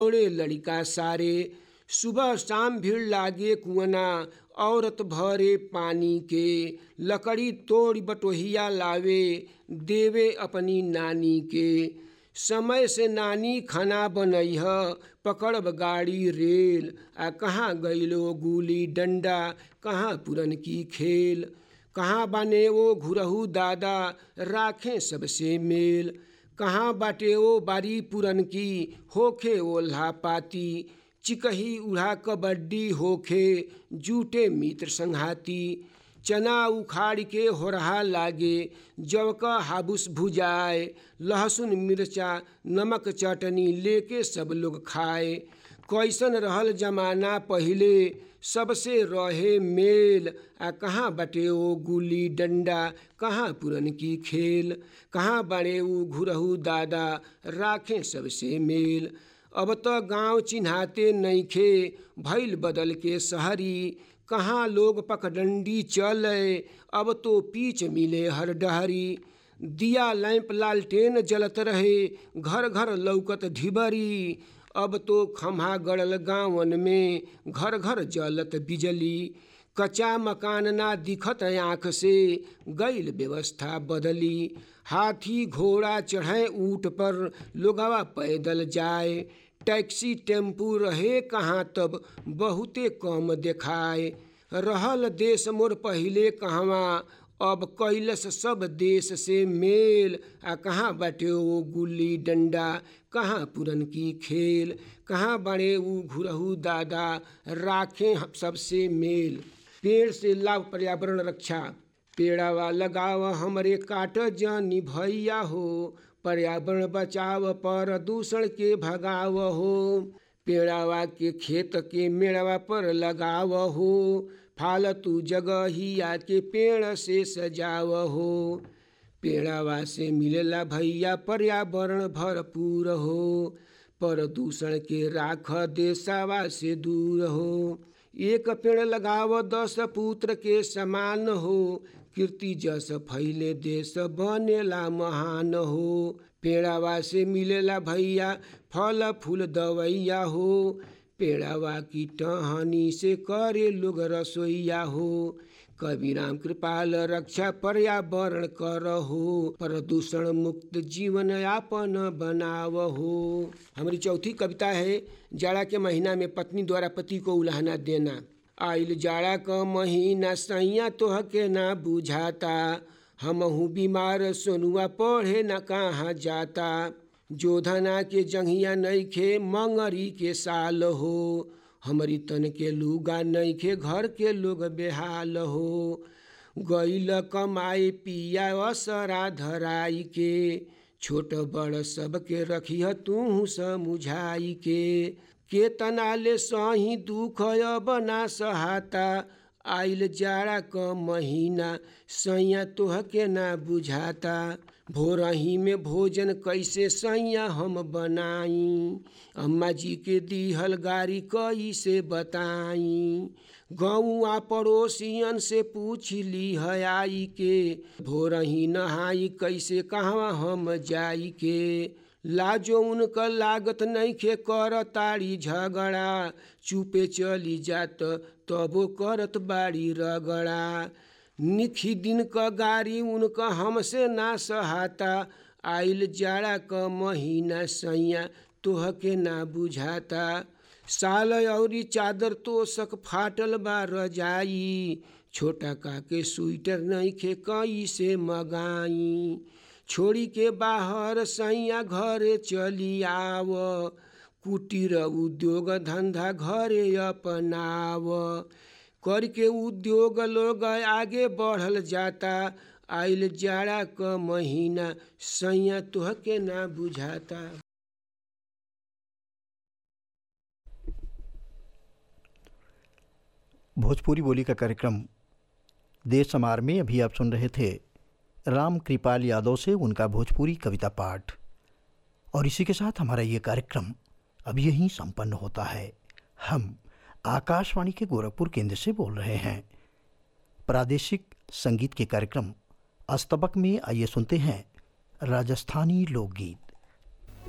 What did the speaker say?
ओड़े लड़िका सारे सुबह शाम भीड़ लागे कुआना औरत भरे पानी के लकड़ी तोड़ बटोहिया लावे देवे अपनी नानी के समय से नानी खाना बनैह पकड़ब गाड़ी रेल आ कहाँ गइलो गुली डंडा कहाँ पुरन की खेल कहाँ बाने वो घुरहू दादा राखें सबसे मेल कहाँ बाटे वो बारी पुरन की होखे ओल्हा पाती चिकही उड़ा कबड्डी होखे जूटे मित्र संघाती चना उखाड़ के होरहा लागे जव का हाबुस भुजाए लहसुन मिर्चा नमक चटनी लेके सब लोग खाए कैसन रहल जमाना पहिले सबसे रहे मेल आ कहाँ बटे ओ गुली डंडा कहाँ पुरन की खेल कहाँ बड़े ऊ घुरहू दादा राखें सबसे मेल अब तो गांव चिन्हाते नइखे भइल बदल के शहरी कहाँ लोग पकडंडी चले अब तो पीछ मिले हर डहरी दिया लैंप लालटेन जलत रहे घर घर लौकत ढिबरी अब तो खम्हा गड़ल गांवन में घर घर जलत बिजली कच्चा मकान ना दिखत आँख से गैल व्यवस्था बदली हाथी घोड़ा चढ़े ऊँट पर लोगवा पैदल जाए टैक्सी टेम्पू रहे कहाँ तब बहुते कम देखाए रहल देश मोर पहिले कहवा अब कैलस सब देश से मेल आ कहाँ बाटे वो गुल्ली डंडा कहाँ पुरन की खेल कहाँ बड़े ऊ घुरहू दादा राखें सबसे मेल पेड़ से लाभ पर्यावरण रक्षा पेड़ावा लगाव हमरे काट जानी भैया हो पर्यावरण बचाव प्रदूषण के भगाव हो पेड़ावा के खेत के मेड़वा पर लगाव हो फालतू जगहिया के पेड़ से सजाव हो पेड़ावा से मिलेला भैया पर्यावरण भरपूर हो प्रदूषण के राख देशवा से दूर हो एक पेड़ लगाव दस पुत्र के समान हो कीर्ति जस फैले देश बनेला महान हो पेड़ावा से मिलेला भैया फल फूल दवैया हो पेड़ावा की टहनी से करे लोग रसोईया हो कवि राम कृपाल रक्षा पर्यावरण कर हो प्रदूषण मुक्त जीवन यापन बनाव हो हमारी चौथी कविता है जाड़ा के महीना में पत्नी द्वारा पति को उलाहना देना आइल जाड़ा क महीना सैया तोह के ना बुझाता हमहू बीमार सोनुआ पढ़े न कहाँ जाता जोधना के जंघिया नईखे मंगरी के साल हो हमारी तन के लुगा नईखे घर के लोग बेहाल हो गईल कमाए पिया असरा धराई के छोट बड़ सबके रखिह तू समुझाई के केतना ले सही दुख अब ना सहाता आइल जाड़ा क महीना सैया तोह के ना बुझाता भोरही में भोजन कैसे सैया हम बनाई अम्मा जी के दीहल गाड़ी कैसे बताई गौआ पड़ोसियन से पूछ ली है आई के भोरही नहाई कैसे कहवा हम जाई के लाजो उनका लागत नहीं खे कर ताड़ी झगड़ा चुपे चली जात तबो करत बाड़ी रगड़ा निखी दिन क गाड़ी उनका हमसे ना सहाता आइल जाड़ा क महीना सैया तोह के ना बुझाता साल औरी चादर तोसक फाटल बा रजाई छोटा का के स्वेटर नहीं खे कई से मगाई छोड़ी के बाहर सैया घरे चली आव कुटीर उद्योग धंधा घरे अपनाव करके उद्योग लोग आगे बढ़ल जाता आइल जाड़ा क महीना सैया तोह के ना बुझाता भोजपुरी बोली का कार्यक्रम देश समार में अभी आप सुन रहे थे राम कृपाल यादव से उनका भोजपुरी कविता पाठ और इसी के साथ हमारा ये कार्यक्रम अब यहीं संपन्न होता है हम आकाशवाणी के गोरखपुर केंद्र से बोल रहे हैं प्रादेशिक संगीत के कार्यक्रम अस्तबक में आइए सुनते हैं राजस्थानी लोकगीत